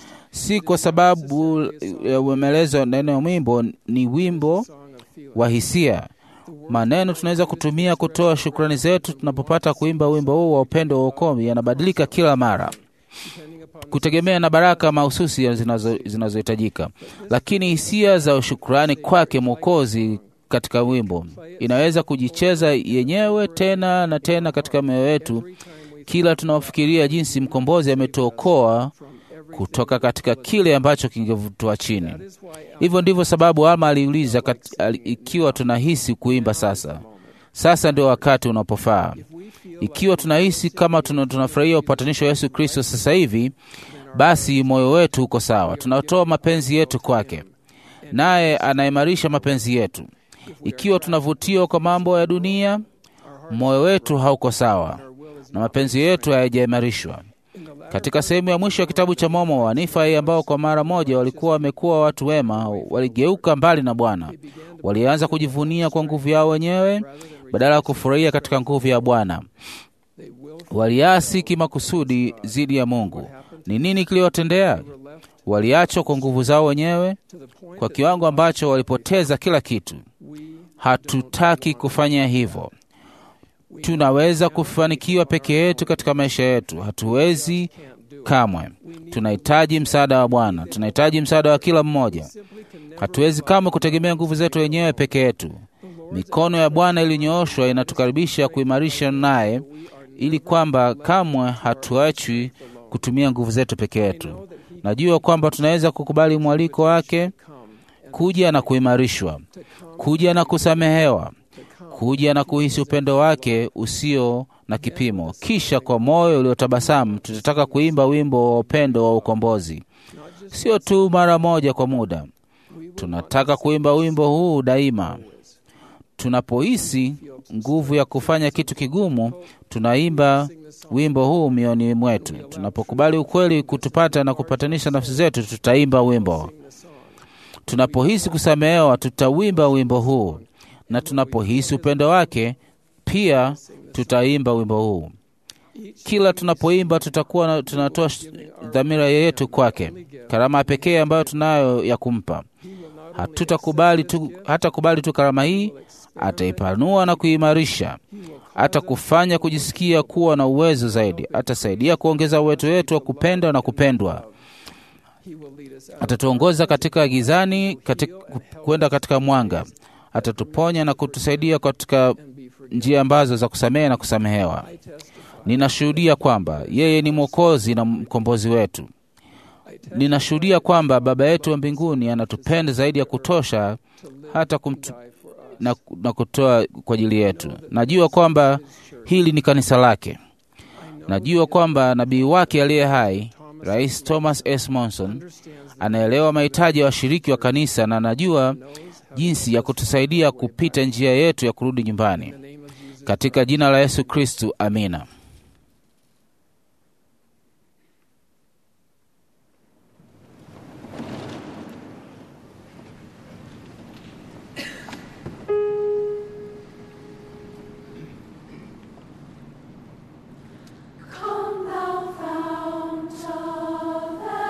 si kwa sababu ya uemelezo wa neno ya wimbo, ni wimbo song of feeling. wa hisia. Maneno tunaweza kutumia kutoa shukrani zetu tunapopata kuimba wimbo huu wa upendo wa ukomi yanabadilika kila mara Depending upon kutegemea na baraka mahususi zinazo- zinazohitajika, lakini hisia za shukrani kwake Mwokozi katika wimbo inaweza kujicheza yenyewe tena na tena katika mioyo yetu every time we kila tunaofikiria jinsi mkombozi ametuokoa from every kutoka katika kile ambacho kingevutua chini. that is why Al- Hivyo ndivyo sababu Alma aliuliza kat- ali- ikiwa tunahisi kuimba sasa. Sasa ndio wakati unapofaa. we feel Ikiwa tunahisi kama tuna- tunafurahia upatanisho wa Yesu Kristo sasa hivi, basi moyo wetu uko sawa, tunatoa mapenzi yetu kwake, naye anaimarisha mapenzi yetu. Ikiwa tunavutiwa kwa mambo ya dunia, moyo wetu hauko sawa na mapenzi yetu hayajaimarishwa. in the latter Katika sehemu ya mwisho ya kitabu cha Momo, Wanifai ambao kwa mara moja walikuwa wamekuwa watu wema, waligeuka mbali na Bwana. Walianza kujivunia kwa nguvu yao wenyewe badala ya kufurahia katika nguvu ya Bwana. they will Waliasi kimakusudi dhidi ya Mungu. Ni nini kiliwatendea? were left Waliachwa kwa nguvu zao wenyewe to the point kwa that kiwango ambacho walipoteza kila kitu. we Hatutaki kufanya hivyo. Tunaweza kufanikiwa peke yetu katika maisha yetu, hatuwezi can't do. kamwe. Tunahitaji msaada wa Bwana, tunahitaji msaada wa kila mmoja. Simply can never Hatuwezi kamwe kutegemea nguvu zetu wenyewe peke yetu. Mikono ya Bwana iliyonyooshwa inatukaribisha kuimarisha naye, ili kwamba kamwe hatuachwi kutumia nguvu zetu peke yetu. Najua kwamba tunaweza kukubali mwaliko wake kuja na kuimarishwa, kuja na kusamehewa, kuja na kuhisi upendo wake usio na kipimo. Kisha kwa moyo uliotabasamu tutataka kuimba wimbo wa upendo wa ukombozi, sio tu mara moja kwa muda. Tunataka kuimba wimbo huu daima. Tunapohisi nguvu ya kufanya kitu kigumu, tunaimba wimbo huu mioni mwetu. Tunapokubali ukweli kutupata na kupatanisha nafsi zetu, tutaimba wimbo. Tunapohisi kusamehewa, tutawimba wimbo huu, na tunapohisi upendo wake pia tutaimba wimbo huu. Kila tunapoimba tutakuwa na- tunatoa sh- dhamira yetu kwake, karama pekee ambayo tunayo ya kumpa. Hatutakubali tu, hata kubali tu karama hii, ataipanua na kuimarisha, hata kufanya kujisikia kuwa na uwezo zaidi, atasaidia kuongeza uwezo wetu wa kupenda na kupendwa. He will lead us out Atatuongoza katika gizani katika, kwenda katika mwanga, atatuponya na kutusaidia katika and be forgiven. njia ambazo za kusamehe na kusamehewa. I testify. Ninashuhudia kwamba yeye ni Mwokozi na mkombozi wetu. I testify Ninashuhudia kwamba Baba yetu wa mbinguni anatupenda zaidi ya kutosha to live hata and kumt, die for us. na, na kutoa kwa ajili yetu. Najua kwamba hili ni kanisa lake. Najua kwamba nabii wake aliye hai, Rais Thomas S. Monson, Understands the anaelewa mahitaji ya washiriki wa kanisa na anajua jinsi ya kutusaidia kupita njia yetu ya kurudi nyumbani. name of Jesus. Katika jina la Yesu Kristu, amina. Come thou fount of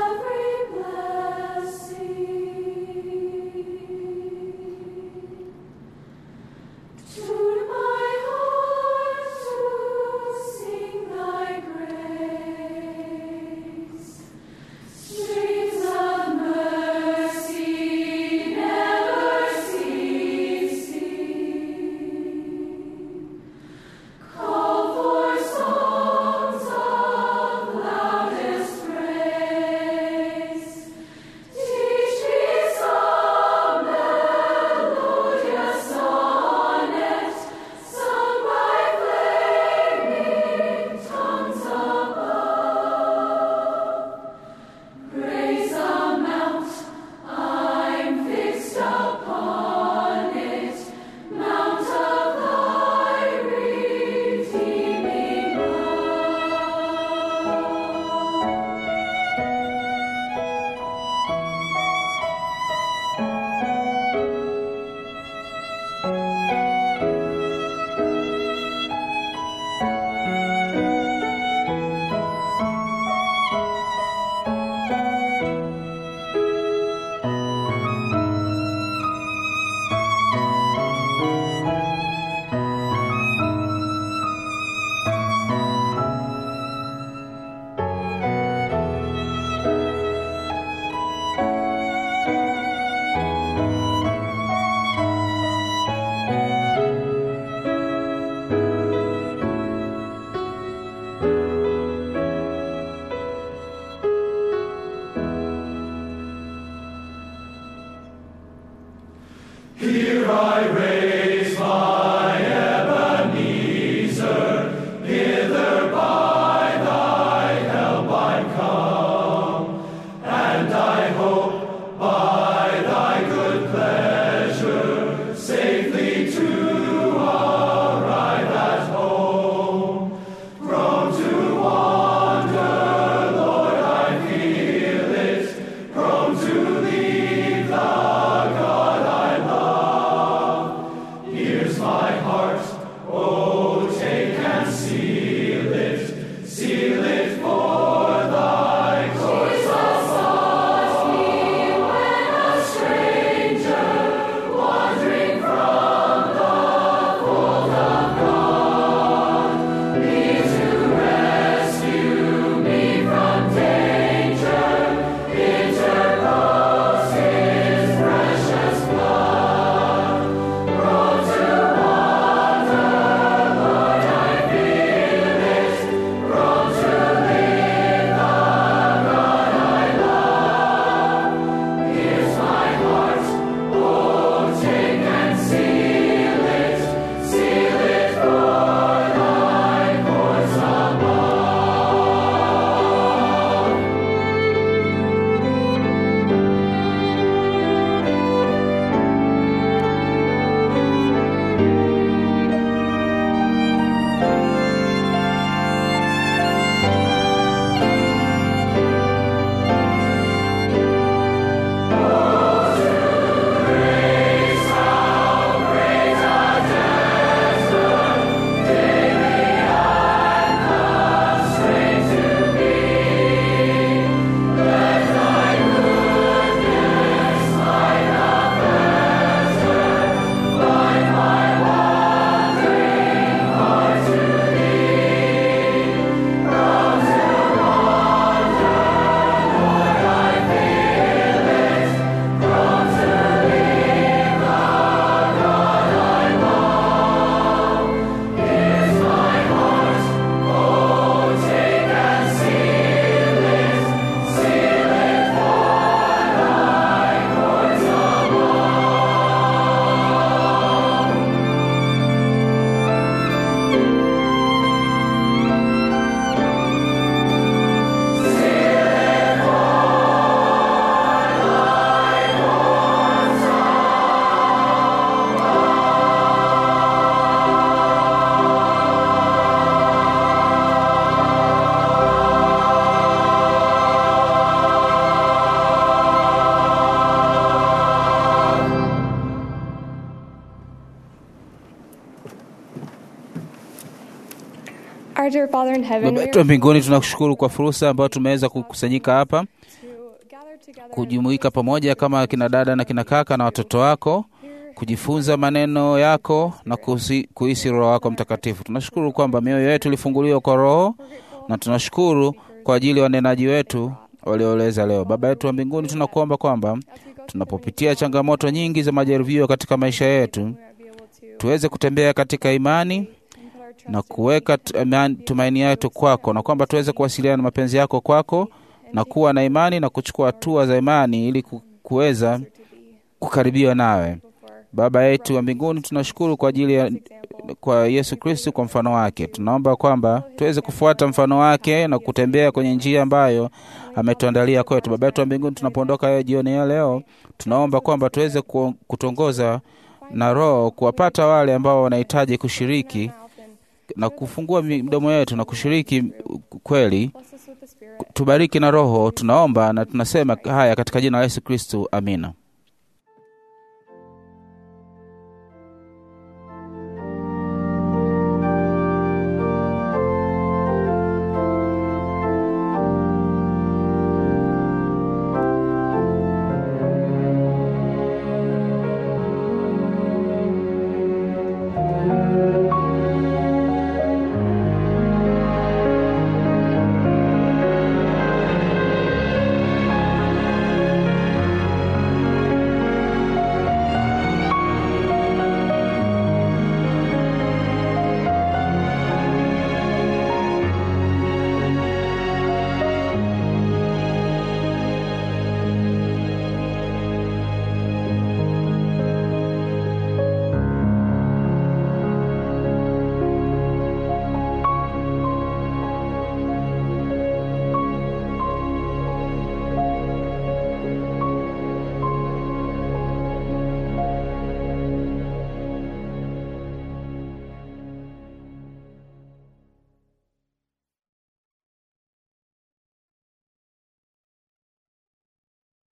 Our dear Father in heaven, Baba we yetu wa are mbinguni, tunakushukuru kwa fursa ambayo tumeweza kukusanyika hapa to gather together kujumuika pamoja kama kina dada na kina kaka na watoto wako kujifunza maneno yako na kusi- kuhisi Roho wako Mtakatifu. Tunashukuru kwamba mioyo yetu ilifunguliwa kwa Roho na tunashukuru kwa ajili ya wanenaji wetu walioeleza leo. Baba yetu wa mbinguni, tunakuomba kwamba tunapopitia changamoto nyingi za majaribio katika maisha yetu, be able to tuweze kutembea katika imani put our trust na kuweka tu- imani- tumaini yetu kwako, na kwamba tuweze kuwasiliana na mapenzi yako kwako na kuwa na imani na kuchukua hatua za imani ili ku- kuweza kukaribiwa nawe. Baba yetu wa mbinguni, tunashukuru kwa ajili ya kwa Yesu Kristo kwa mfano wake. Tunaomba kwamba tuweze kufuata mfano wake na kutembea kwenye njia ambayo ametuandalia kwetu. Baba yetu wa mbinguni, tunapoondoka jioni ya leo, tunaomba kwamba tuweze ku- kutongoza na Roho kuwapata wale ambao wanahitaji kushiriki mouth and na kufungua midomo yetu na kushiriki kweli. bless us with the Spirit. Tubariki na Roho, tunaomba na tunasema haya katika jina la Yesu Kristo, amina.